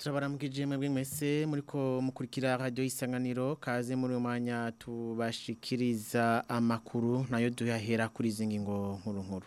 turabaramukije mwebwe mwese muriko mukurikira radio isanganiro kaze muri umwanya tubashikiriza amakuru nayo duhahera kuri izi ngingo nkuru nkuru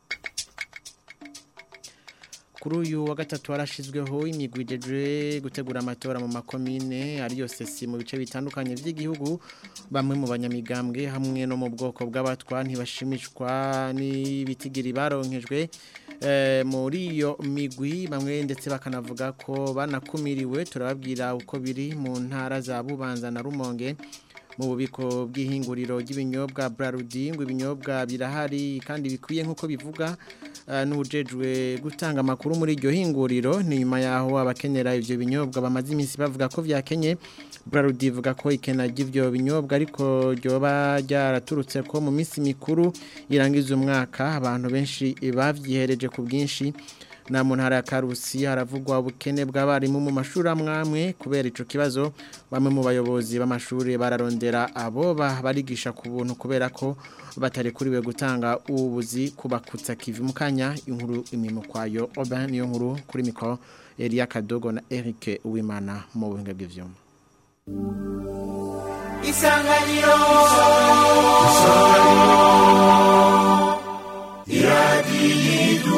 kuri uyu wa gatatu harashizweho imigwi ijejwe gutegura amatora mu makomine ariyo sesi mu bice bitandukanye by'igihugu bamwe mu banyamigambwe hamwe no mu bwoko bw'abatwa ntibashimishwa n'ibitigiri baronkejwe muri iyo migwi bamwe ndetse bakanavuga ko banakumiriwe turababwira uko biri mu ntara za bubanza na rumonge mu bubiko bw'ihinguriro ry'ibinyobwa Brarudi ngo ibinyobwa birahari kandi bikwiye nk'uko bivuga n'ubujejwe gutanga amakuru muri iryo hinguriro ni nyuma yaho abakenera ibyo binyobwa bamaze iminsi bavuga ko byakenye Brarudi ivuga ko ikena ry'ibyo binyobwa ariko ryoba ryaraturutse ko mu minsi mikuru irangiza umwaka abantu benshi babyihereje ku bwinshi na mu ntara ya karusi haravugwa ubukene bw'abarimu mu mashuri amwamwe kubera icyo kibazo bamwe mu bayobozi b'amashuri bararondera abo barigisha ku buntu kubera ko batarekuriwe gutanga ubuzi kubakutsa kivi mu kanya inkuru imimo kwayo oba niyo nkuru kuri mikoro Elia Kadogo na Eric Uwimana mu buhinga bw'ivyuma Isanganiro Isanganiro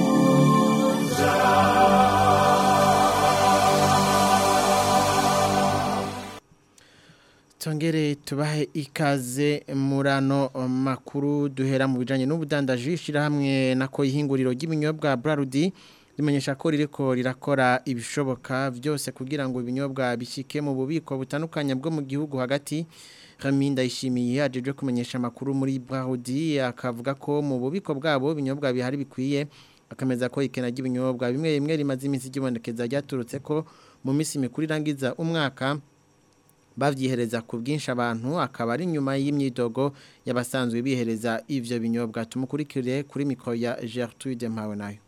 Tongere tubahe ikaze murano makuru duhera mu bijanye n'ubudandaji ishirahamwe nako ihinguriro ry'ibinyobwa Brarudi rimenyesha ko ririko rirakora ibishoboka byose kugira ngo ibinyobwa bishike mu bubiko butandukanye bwo mu gihugu hagati Raminda ishimiye ajeje kumenyesha makuru muri Brarudi akavuga ko mu bubiko bwabo ibinyobwa bihari bikwiye akameza ko ikena ry'ibinyobwa bimwe bimwe rimaze iminsi gibonekeza ryaturutse ko mu minsi mikuru irangiza umwaka bavyihereza ku bwinshi abantu akaba ari nyuma y'imyidogo y'abasanzwe bihereza ivyo binyobwa tumukurikire kuri mikro ya Gertrude Mpawe nayo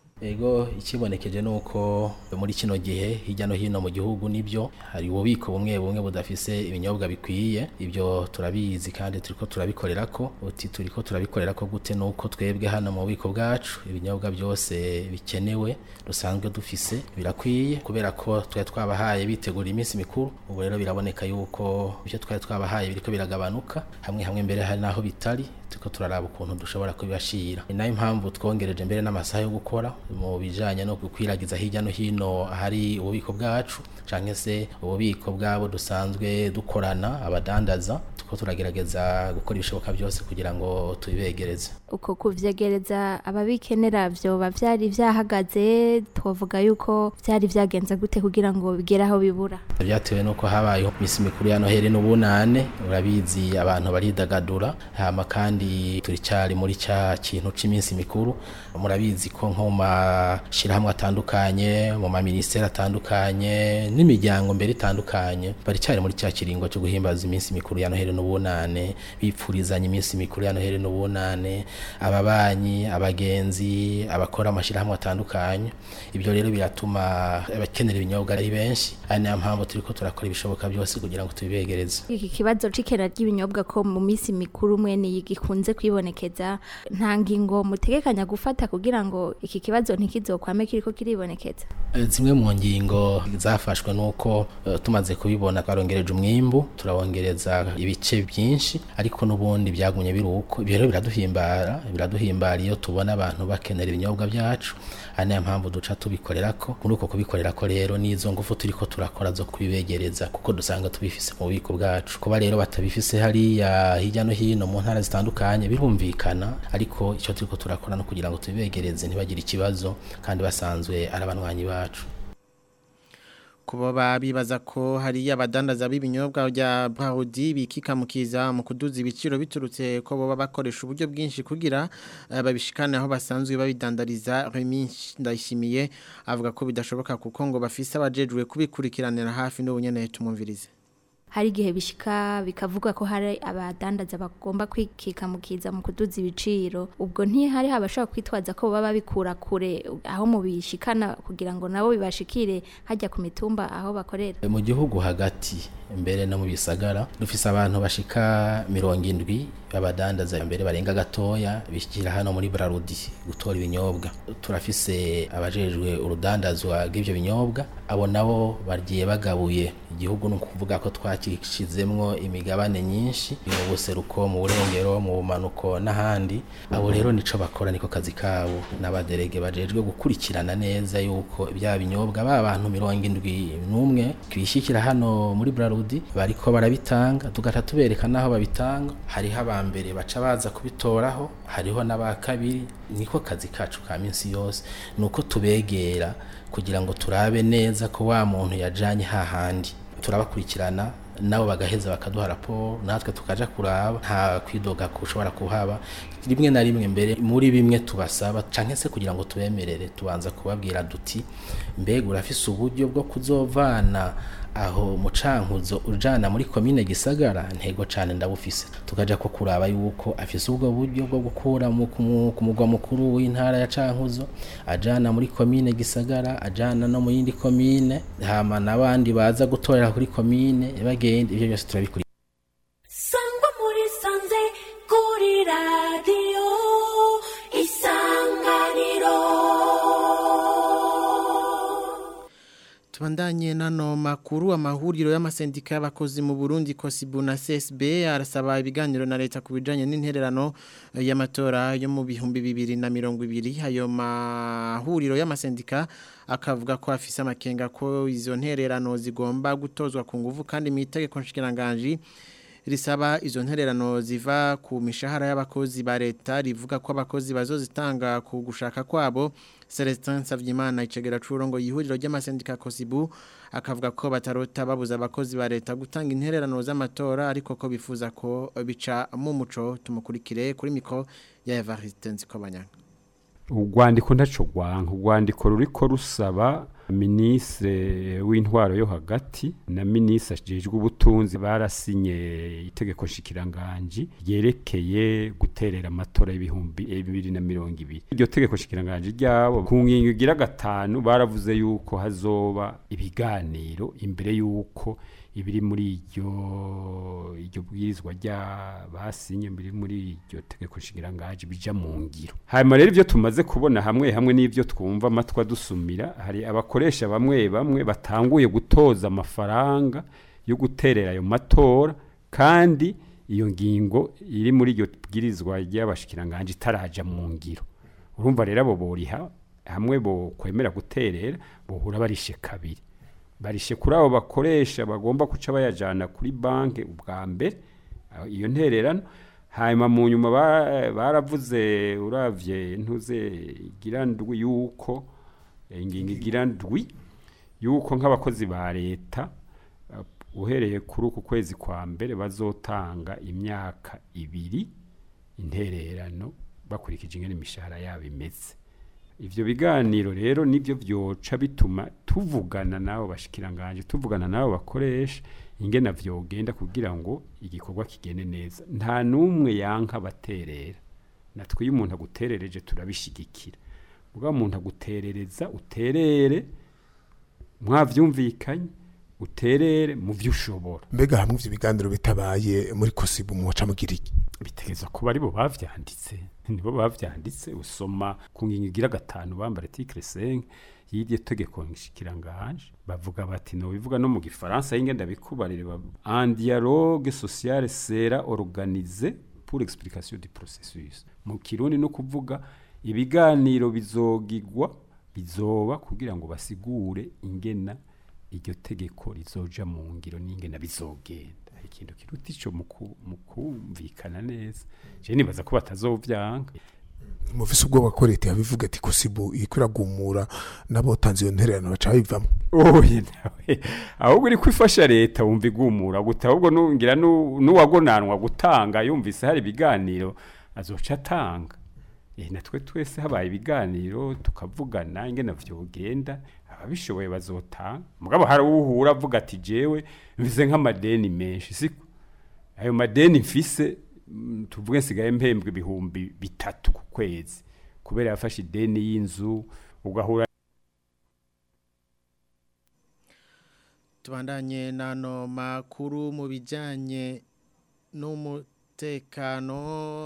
Ego ikibonekeje nuko muri kino gihe hirya no hino mu gihugu nibyo hari ububiko bumwe bumwe budafise ibinyobwa bikwiye ibyo turabizi kandi turiko turabikorera ko uti turiko turabikorera ko gute nuko twebwe hano mu bubiko bwacu ibinyobwa byose bikenewe dusanzwe dufise birakwiye kubera ko twa twabahaye bitegura iminsi mikuru ubu rero biraboneka yuko ibyo twari twabahaye biriko biragabanuka hamwe hamwe mbere hari naho bitari turiko turaraba ukuntu dushobora kubibashira ni nayo impamvu twongereje mbere n'amasaha yo gukora mu bijanye no gukwiragiza hirya no hino ahari ububiko bwacu canke se ububiko bwabo dusanzwe dukorana abadandaza tuko turagerageza gukora ibishoboka byose kugira ngo tubibegereze uko kuvyegereza ababikenera vyoba vyari vyahagaze twovuga yuko vyari vyagenze gute kugira ngo bigere aho bibura vyatewe nuko habayeho misi mikuru ya noheli n'ubunane urabizi abantu baridagadura hama kandi turi cyari muri cya kintu c'iminsi mikuru murabizi ko nko mu mashirahamwe atandukanye mu maminisiteri atandukanye n'imiryango mbere itandukanye bari cyari muri cya kiringo cyo guhimbaza iminsi mikuru ya noheli n'ubunane bipfurizanya iminsi mikuru ya noheli n'ubunane ababanyi abagenzi abakora amashirahamwe atandukanye ibyo rero biratuma abakenera ibinyobwa ari benshi ari nayo mpamvu turiko turakora ibishoboka byose kugira ngo tubibegereze iki kibazo c'ikena ry'ibinyobwa ko mu minsi mikuru mwene gikunze kwibonekeza nta ngingo mutegekanya gufata kugira ngo iki kibazo ntikizokwame kiriko kiribonekeza zimwe mu ngingo zafashwe nuko uh, tumaze kubibona twarongereje umwimbu turabongereza ibice byinshi ariko n'ubundi byagumye biruko ibyo rero biraduhimbara biraduhimbara iyo tubona abantu bakenera ibinyobwa byacu ari nayo mpamvu duca tubikorera ko muri uko kubikorera ko rero n'izo ngufu turiko turakora zo kubibegereza kuko dusanga tubifise mu bubiko bwacu kuba rero batabifise hariya hirya no hino mu ntara zitandukanye birumvikana ariko icyo turiko turakora no kugira ngo tubibegereze ntibagire ikibazo kandi basanzwe ari abanywanyi bacu kuba bibaza ko hari abadandaza b'ibinyobwa bya Brahudi bikikamukiza mu kuduza ibiciro biturutse ko baba bakoresha uburyo bwinshi kugira babishikane aho basanzwe babidandariza Remy Ndayishimiye avuga ko bidashoboka kuko ngo bafise abajejwe kubikurikiranira hafi n'ubunyene tumumvirize hari igihe bishika bikavuga ko hari abadandaza bagomba kwikikamukiza mu kuduza ibiciro ubwo ntihari habashobora kwitwaza ko baba babikura kure aho mu bishikana kugira ngo nabo bibashikire hajya ku mitumba aho bakorera mu gihugu hagati mbere no mu bisagara dufise abantu bashika mirongo indwi abadandaza mbere barenga gatoya bishyira hano muri Brarudi gutora ibinyobwa turafise abajejwe urudandazwa rw'ivyo binyobwa abo nabo bagiye bagabuye igihugu ni ukuvuga ko twakishizemwo imigabane myinshi mu buseruko mu burengero mu bumanuko n'ahandi abo rero nico bakora niko kazi kabo n'abaderege bajejwe gukurikirana neza yuko bya binyobwa ba bantu mirongo indwi n'umwe twishyikira hano muri Brarudi bariko barabitanga tugaca tubereka naho babitanga hariho abambere baca baza kubitoraho hariho n'aba kabiri niko kazi kacu ka minsi yose nuko tubegera kugira ngo turabe neza ko wa muntu yajanye hahandi turabakurikirana nabo bagaheza bakaduha raporo natwe tukaja kuraba nta kwidoga kushobora kuhaba rimwe na rimwe mbere muri bimwe tubasaba canke se kugira ngo tubemerere tubanza kubabwira duti mbega urafise uburyo bwo kuzovana aho mucankuzo ujana muri komine gisagara ntego cane ndabufise tukaja ko kuraba yuko afise ubwo buryo bwo gukura mu ku- ku mugwa mukuru w'intara ya cankuzo ajana muri komine gisagara ajana no mu yindi komine hama n'abandi baza gutorera kuri komine bagenda ivyo byose turabikuri sangwa muri sanze kuri radiyo isanganiro Tubandanye nano makuru amahuriro y'amasendika y'abakozi mu Burundi Kosibu na CSB arasaba ibiganiro na leta kubijanye n'intererano eh, y'amatora yo mu bihumbi bibiri na mirongo ibiri ayo mahuriro y'amasendika akavuga ko afise amakenga ko izo ntererano zigomba gutozwa ku nguvu kandi mu itegeko nshikiranganji risaba izo ntererano ziva ku mishahara y'abakozi ba leta rivuga ko abakozi bazozitanga ku gushaka kwabo Celestin Savyimana icegera curongo yihuriro ry'amasendika Kosibu akavuga ko batarota babuza abakozi ba leta gutanga intererano z'amatora ariko ko bifuza ko bica mu muco tumukurikire kuri miko ya Evariste Nzikobanyanga urwandiko ntaco rwanka urwandiko ruriko rusaba minisitiri w'intwaro yo hagati na minisitiri ajejwe ubutunzi barasinye itegeko nshikiranganji ryerekeye guterera amatora y'ibihumbi bibiri na mirongo ibiri iryo tegeko nshikiranganji ryabo ku ngingo igira gatanu baravuze yuko hazoba ibiganiro imbere yuko ibiri muri iryo iryo bwirizwa rya basinye biri muri iryo tegeko nshikiranganji bija mu ngiro hanyuma rero ibyo tumaze kubona hamwe hamwe n'ibyo twumva amatwi adusumira hari abakoresha bamwe bamwe batanguye gutoza amafaranga yo guterera ayo matora kandi iyo ngingo iri muri iryo bwirizwa ry'abashikiranganji itaraja mu ngiro urumva rero abo boriha hamwe bo kwemera guterera bohura barishe kabiri barishe kuri abo bakoresha bagomba guca bayajana kuri banki ubwa mbere aho iyo ntererano hanyuma mu nyuma ba- baravuze uravye ntuze igira ndwi yuko eh, ingingo igira ndwi yuko nk'abakozi ba leta eh, uhereye kuri uku kwezi kwa mbere bazotanga imyaka ibiri intererano bakurikije ingene imishahara yabo imeze ivyo biganiro rero nivyo vyoca bituma tuvugana nabo bashikiranganje tuvugana nabo bakoresha ingena vyogenda kugira ngo igikorwa kigende neza nta numwe yanka baterera natwe iyo umuntu aguterereje turabishigikira ubwo umuntu aguterereza uterere mwavyumvikanye uterere mu vyo ushobora mbega hamwe ivyo biganiro bitabaye muri kosibu muca mugira iki bitegeza kuba aribo bavyanditse nibo bavyanditse usoma ku ngingo igira gatanu bambara article 5 y'iryo tegeko nshikiranganje bavuga bati no bivuga no mu gifaransa y'ingenda bikubarire un dialogue social sera organisé pour explication du processus mu kirundi no kuvuga ibiganiro bizogigwa bizoba kugira ngo basigure ingena iryo tegeko rizoja mu ngiro n'ingena bizogenda hari ikintu kiruta ico mu ku- mu kumvikana neza je nibaza ko batazovyanka mufise ubwoba ko leta yabivuga ati kosibu iriko iragumura n'abotanze iyo ntererano baca babivamwo oye nawe ahubwo uri kwifasha leta wumva igumura guta ahubwo nungira nu- n'uwagonanwa gutanga yumvise hari ibiganiro azoca atanga eh natwe twese habaye ibiganiro tukavugana ingene vyogenda ababishoboye bazotanga mugabo hari uhura avuga ati jewe mvise nk'amadeni menshi siko ayo madeni mfise mm, tuvuge nsigaye mpembwa ibihumbi bitatu ku kwezi kubera yafashe ideni y'inzu ugahura tubandanye nano makuru mu bijyanye n'umutekano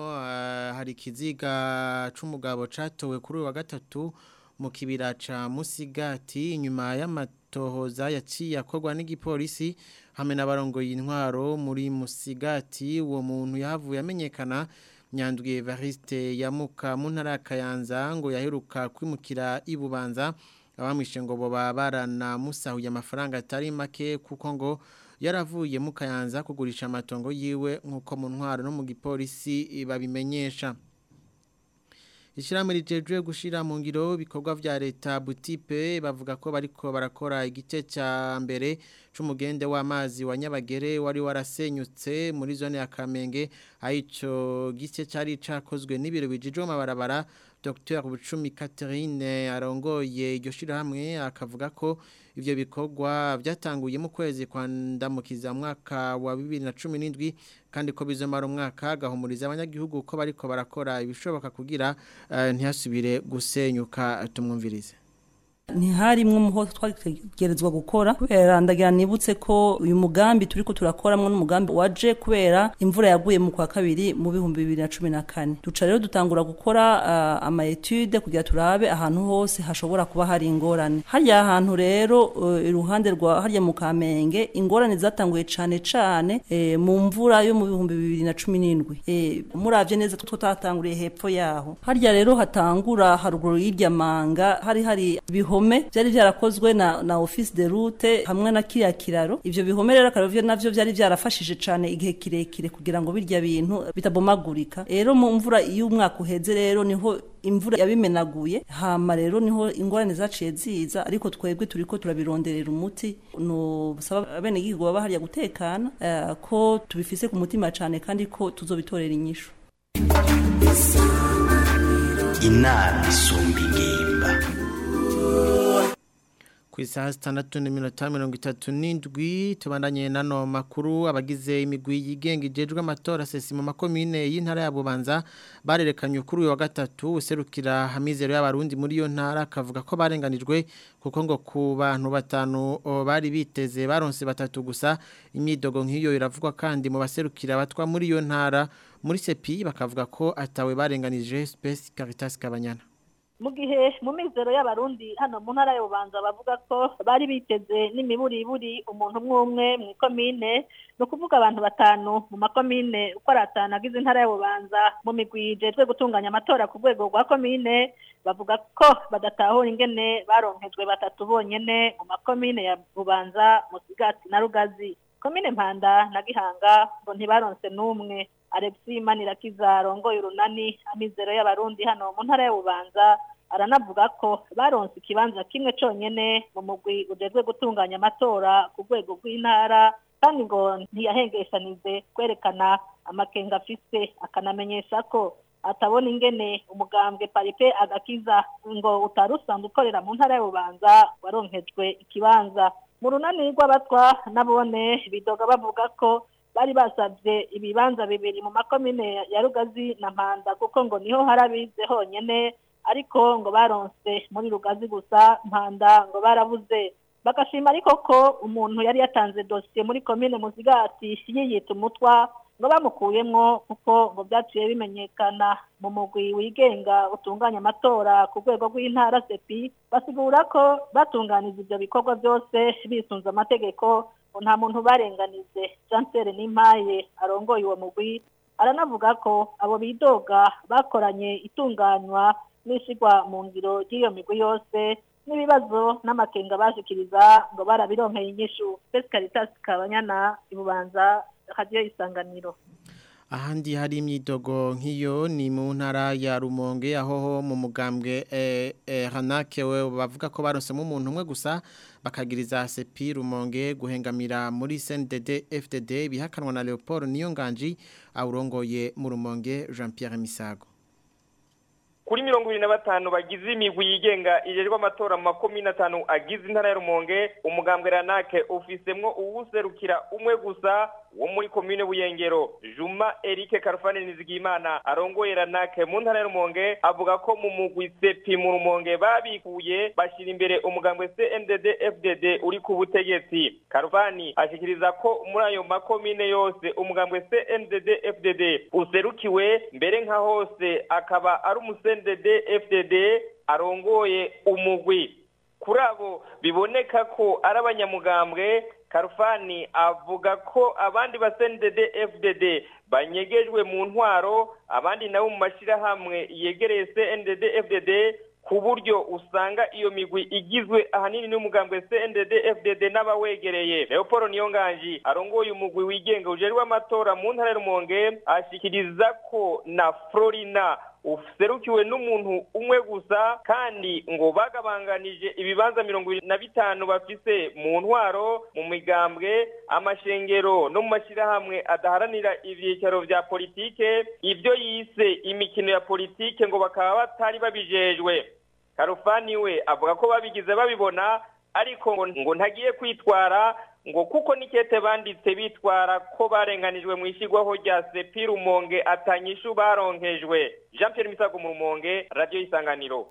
hari ikiziga cy'umugabo cyatowe kuri uyu wa gatatu mu kibira cya musigati inyuma y'amatohoza yaciye akorwa n'igipolisi hamwe n'abarongoye intwaro muri musigati uwo muntu yahavuye amenyekana nyandwi Evariste yamuka mu ntara ya Kayanza ngo yaheruka kwimukira ibubanza abamwishe ngo boba baranamusahuye amafaranga atari make kuko ngo yaravuye mu Kayanza kugurisha amatongo yiwe nkuko mu ntwaro no mu gipolisi babimenyesha Ishyirahamwe rijejwe gushira mu ngiro bikorwa vya leta butipe bavuga ko bariko barakora igice ca mbere c'umugende w'amazi wa Nyabagere wari warasenyutse muri zone ya Kamenge ayico gice cari cakozwe n'ibiro bijijwe mabarabara Dr Bucumi Catherine arongoye iryo shirahamwe akavuga ko ivyo bikorwa byatanguye mu kwezi kwa ndamukiza mwaka wa 2017 kandi ko bizomara umwaka gahumuriza abanyagihugu ko bariko barakora ibishoboka kugira uh, ntihasubire gusenyuka tumwumvirize ntiharimwe muho twagerezwa gukora kubera ndagira nibutse ko uyu mugambi turiko turakoramwo n'umugambi waje kubera imvura yaguye mu kwa kabiri mu bihumbi bibiri na cumi na kane duca rero dutangura gukora uh, ama etude kugira turabe ahantu hose hashobora kuba hari ingorane harya hantu rero uh, iruhande rwa harya mu kamenge ingorane zatanguye cane cane e, mu mvura yo mu bihumbi bibiri na cumi n'indwi e, muravye neza two tatanguriye hepfo yaho harya rero hatangura haruguru y'irya manga hari hari bihome byari byarakozwe na na office de route hamwe na kiriya kiraro ivyo bihome rero akaravyo navyo byari byarafashije cane igihe kirekire kugira ngo birya bintu bitabomagurika rero mu mvura iyo umwaka uheze rero niho imvura yabimenaguye hama rero niho ingorane zaciye ziza ariko twebwe turiko turabironderera umuti no busaba abene gihugu baba hariya gutekana uh, ko tubifise ku mutima cane kandi ko tuzobitorera inyishu inama isumba ingimba ku isaha sitandatu n'iminota mirongo itatu n'indwi tubandanye nano makuru abagize imigwi yigenga ijejwe amatora sesi mu makomine y'intara ya bubanza barerekanye kuri uyu wa gatatu userukira hamizero y'abarundi muri iyo ntara akavuga ko barenganijwe kuko ngo ku bantu batanu bari biteze baronse batatu gusa imyidogo nk'iyo iravugwa kandi mu baserukira batwa muri iyo ntara muri sepi bakavuga ko atawe barenganije Space Caritas Kabanyana mu gihe mu mizero y'abarundi hano mu ntara y'ububanza bavuga ko bari biteze n'imiburiburi umuntu umwe umwe mu ikomine ni ukuvuga abantu batanu mu makomine uko ari atanu agize intara y'ububanza mu migwi ijejwe gutunganya amatora ku rwego rwa komine bavuga ko badatahura ingene baronkejwe batatu bonyene mu makomine ya bubanza musigati na rugazi komine mpanda na gihanga ngo ntibaronse n'umwe Alexi Manirakiza rongoye urunani amizero y'abarundi hano mu ntara y'ububanza aranavuga ko baronse ikibanza kimwe conyene mu mugwi ujejwe gutunganya amatora ku rwego rw'intara kandi ngo ntiyahengeshanije kwerekana amakenga afise akanamenyesha ko atabona ingene umugambwe paripe agakiza ngo utari usanzwe ukorera mu ntara y'ububanza waronkejwe ikibanza mu runani rw'abatwa nabone bidoga bavuga ko bari basabye ibibanza bibiri mu makomine ya rugazi na mpanda kuko ngo niho hari abize honyene ariko ngo baronse muri rugazi gusa mpanda ngo barabuze bagashima ariko ko umuntu yari yatanze dosiye muri komine muzigati yiyita umutwa ngo bamukuyemwo kuko ngo byaciye bimenyekana mu mugwi wigenga utunganya amatora ku rwego rw'intara sepi basigura ko batunganije ibyo bikorwa byose bisunze amategeko ngo nta muntu barenganize jansere n'impaye arongoye uwo mugwi aranavuga ko abo bidoga bakoranye itunganywa n'ishyirwa mu ngiro ry'iyo migwi yose n'ibibazo n'amakenga bashikiriza ngo barabironkeye inyishu Space Caritas Kabanyana ibubanza radio isanganiro ahandi hari imyidogo nk'iyo ni mu ntara ya rumonge aho mu mugambwe hanake we bavuga ko baronsemo umuntu umwe gusa bakagiriza sepi rumonge guhengamira muri CNDD FDD bihakanwa na Leopold Niyonganji awurongoye mu rumonge Jean Pierre Misago kuri mirongo ibiri na batanu bagize imigwi yigenga ijejwe amatora mu makomine atanu agize intara ya rumonge umugambwe ranake ufisemwo uwuserukira umwe gusa wo muri komine buyengero juma erike karufani nizigimana arongoye ranake mu ntara ya rumonge avuga ko mu mugwi sepi mu rumonge babikuye bashyira imbere umugambwe cndd fdd uri ku butegetsi karufani ashikiriza ko muri ayo makomine yose umugambwe cndd fdd userukiwe mbere nka hose akaba ari umusenddd fdd arongoye umugwi kuri abo biboneka ko ari abanyamugambwe karufani avuga ko abandi basendede fdd banyegejwe mu ntwaro abandi nabo mu mashyirahamwe yegereye cndd fdd ku buryo usanga iyo migwi igizwe ahanini n'umugambwe cndd fdd n'abawegereye leopold niyonganji arongoye umugwi wigenga ujejwe amatora mu ntara ya rumonge ashikiriza ko na florina userukiwe n'umuntu umwe gusa kandi ngo bagabanganije ibibanza mirongo ibiri na bitanu bafise mu ntwaro mu migambwe amashengero no mu mashyirahamwe adaharanira ibyicaro vya politike ibyo yise imikino ya politike ngo bakaba batari babijejwe karufani we avuga ko babigize babibona ariko ngo ngo ntagiye kwitwara ngo kuko nikete banditse bitwara ko barenganijwe mu ishyirwaho rya sepi rumonge atanyishu baronkejwe jean Pierre misago mu rumonge radiyo y'isanganiro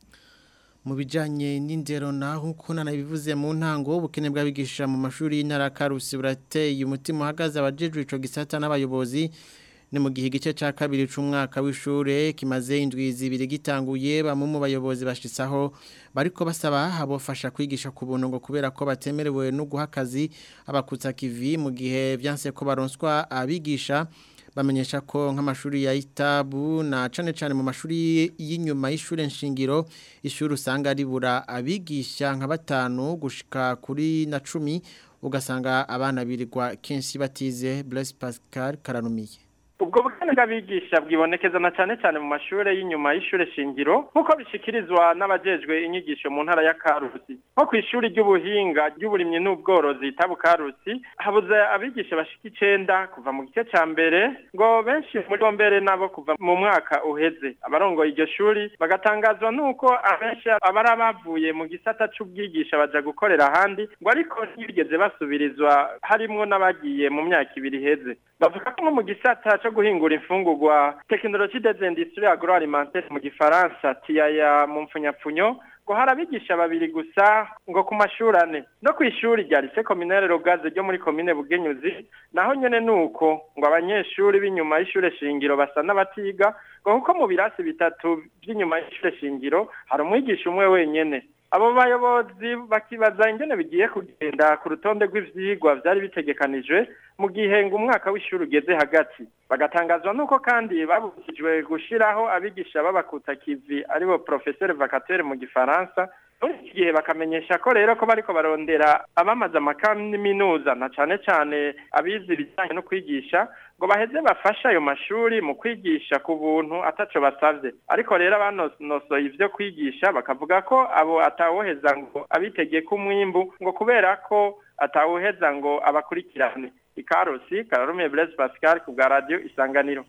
mu bijyanye n'indero naho uko nanabivuze mu ntango ubukene bw'abigisha mu mashuri y'intara karusi burateye umutima uhagaze abajejwe ico gisata n'abayobozi ni mu gihe igice cya kabiri cy'umwaka w'ishure kimaze indwi zibiri gitanguye bamwe mu bayobozi bashitsaho bariko basaba abofasha kwigisha ku buntu ngo kubera ko batemerewe no guha akazi abakutsa kivi mu gihe byanse ko baronswa abigisha bamenyesha ko nk'amashuri ya itabu na cane cane mu mashuri y'inyuma y'ishure nshingiro ishuri usanga ribura abigisha nka batanu gushika kuri na cumi ugasanga abana birirwa kenshi batize Blaise Pascal Karanumiye ubwo bukene bw'abigisha bwibonekeza na cyane cyane mu mashuri y'inyuma y'ishure shingiro nk'uko bishikirizwa n'abajejwe inyigisho mu ntara ya karusi nko ku ishuri ry'ubuhinga ry'uburimyi n'ubworozi tabu karusi habuze abigisha bashika icenda kuva mu gice ca mbere ngo benshi muri bo mbere nabo kuva mu mwaka uheze abarongoye iryo shuri bagatangazwa n'uko abenshi abari bavuye mu gisata c'ubwigisha baja gukorera ahandi ngo ariko ntibigeze basubirizwa harimwo n'abagiye mu myaka ibiri iheze bavuga ko nko mu gisata co guhingura imfungurwa tekinoloji des industries agroalimentaires mu gifaransa tiyaya mu mpfunyapfunyo ngo hari abigisha babiri gusa ngo ku mashuri ane no ku ishuri rya lise kominere rogaze ryo muri komine bugenyuzi naho nyene nuko ngo abanyeshuri b'inyuma y'ishure shingiro basa n'abatiga ngo kuko mu birasi bitatu by'inyuma y'ishure shingiro hari umwigisha umwe wenyene abo bayobozi bakibaza ingene bigiye kugenda ku rutonde rw'ivyigwa vyari bitegekanijwe mu gihe ngo umwaka w'ishuri ugeze hagati bagatangazwa nuko kandi babujijwe gushiraho abigisha b'abakuta kivi aribo professeur vacateur mu gifaransa muri iki gihe bakamenyesha ko rero ko bariko barondera abamaze amakaminuza na cane cane abize ibijanye no kwigisha ngo baheze bafashe ayo mashuri mu kwigisha ku buntu ataco basavye ariko rero abanonosoye ivyo kwigisha bakavuga ko abo atawoheza ngo abitegeye ko umwimbu ngo kubera ko atawoheza ngo abakurikirane ikarusi kararumiye Blaise Pascal ku bwa radio isanganiro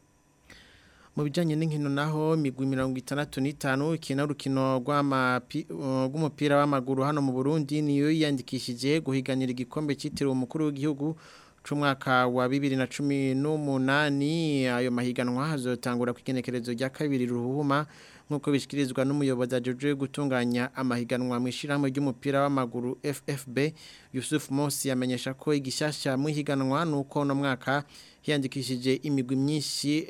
mu bijyanye n'inkino naho imigwi mirongo itandatu n'itanu ikina urukino rw'umupira w'amaguru hano mu burundi niyo yiyandikishije guhiganira igikombe cyitiriwe umukuru w'igihugu c'umwaka wa bibiri na cumi n'umunani ayo mahiganwa hazotangura ku igenekerezo rya kabiri ruhuma nk'uko bishyikirizwa n'umuyobozi ajeje gutunganya amahiganwa mu ishyirahamwe ry'umupira w'amaguru ffb yusuf Mosi yamenyesha ko igishyashya mu ihiganwa ni uko uno mwaka hiyandikishije imigwi myinshi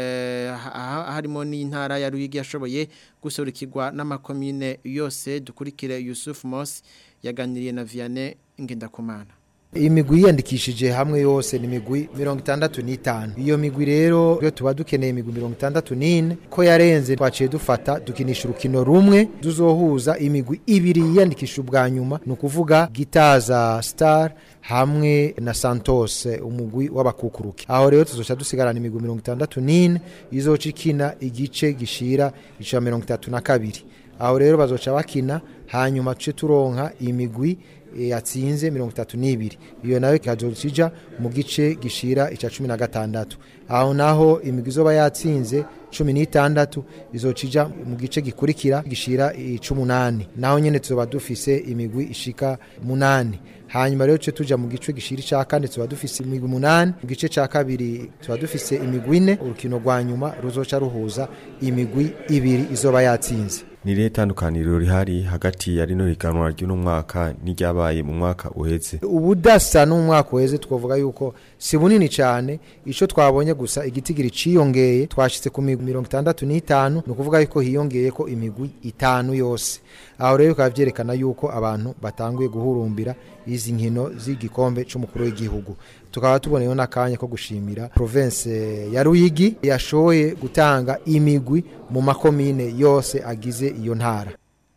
harimo n'intara ya ruyigi yashoboye gusurikirwa n'amakomine yose dukurikire yusuf Mosi yaganiriye na vianney ngendakumana imigwi yiyandikishije hamwe yose ni imigwi mirongo itandatu n'itanu iyo migwi rero iyo tuba dukeneye imigwi mirongo itandatu n'ine ko yarenze twaciye dufata dukinisha urukino rumwe tuzohuza imigwi ibiri yiyandikisha ubwa nyuma ni ukuvuga gitaza star hamwe na santos umugwi w'abakukuruki aho rero tuzoca dusigarana imigwi mirongo itandatu n'ine izoca ikina igice gishira ica mirongo itatu na kabiri aho rero bazoca bakina hanyuma tuce turonka imigwi yatsinze mirongo itatu n'ibiri iyo nayo ikazocija mu gice gishira icya cumi na gatandatu aho naho imigwi izoba yatsinze cumi n'itandatu izocija mu gice gikurikira gishira icumunani naho nyene tuzoba dufise imigwi ishika munani hanyuma rero tuce tuja mu gice gishira ca kane tuba dufise imigwi munani mu gice ca kabiri tuba dufise imigwi ine urukino rwa nyuma ruzoca ruhuza imigwi ibiri izoba yatsinze ni irihe tandukaniro rihari hagati ya rino higanwa ry'uno mwaka n'iryabaye mu mwaka uheze ubudasa n'umwaka uheze twavuga yuko si bunini cyane icyo twabonye gusa igitigiri ciyongeye twashyize ku migwi mirongo itandatu n'itanu ni ukuvuga yuko hiyongeye ko imigwi itanu yose aho rero bikaba byerekana yuko abantu batanguye guhurumbira izi nkino z'igikombe cy'umukuru w'igihugu tukaba tuboneyeho n'akanya ko gushimira province ya ruyigi yashoboye gutanga imigwi mu makomine yose agize iyo ntara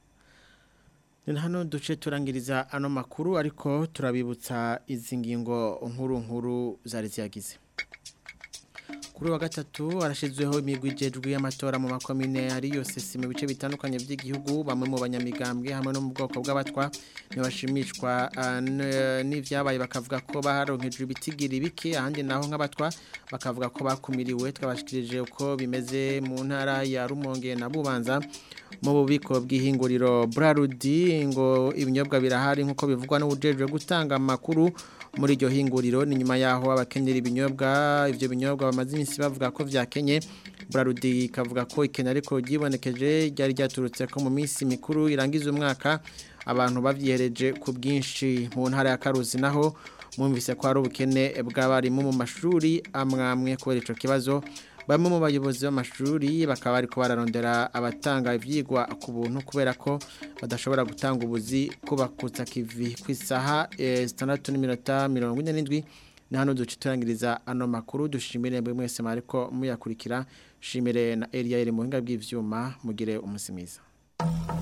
ni hano duce turangiriza ano makuru ariko turabibutsa izi ngingo nkuru nkuru zari ziyagize kuri wa gatatu arashyizweho imigwi igejwe y'amatora mu makomine ari yose si mu bice bitandukanye by'igihugu bamwe mu banyamigambwe hamwe no mu bwoko bw'abatwa ntibashimishwa n'ibyabaye bakavuga ko baronkejwe ibitigiri bike ahandi naho nk'abatwa bakavuga ko bakumiriwe twabashikirije uko bimeze mu ntara ya rumonge na bubanza mu bubiko bw'ihinguriro burarudi ngo ibinyobwa birahari nk'uko bivugwa n'ubujejwe gutanga amakuru muri iryo hinguriro ni nyuma yaho abakenyera ibinyobwa ibyo binyobwa bamaze iminsi bavuga ko byakenye burarudi ikavuga ko ikena ariko ryibonekeje ryari ryaturutse ko mu minsi mikuru irangiza umwaka abantu babyihereje ku bwinshi mu ntara ya karuzi naho mwumvise ko hari ubukene bw'abarimu mu mashuri amwamwe kubera icyo kibazo bamwe mu bayobozi b'amashuri bakaba ariko bararondera abatanga ibyigwa ku buntu kubera ko badashobora gutanga ubuzi kubakutsa kivi ku isaha zitandatu n'iminota mirongo ine n'indwi ni hano duce turangiriza ano makuru dushimire buri mwese ariko muyakurikira shimire na Eliya iri mu buhinga bw'ibyuma mugire umunsi mwiza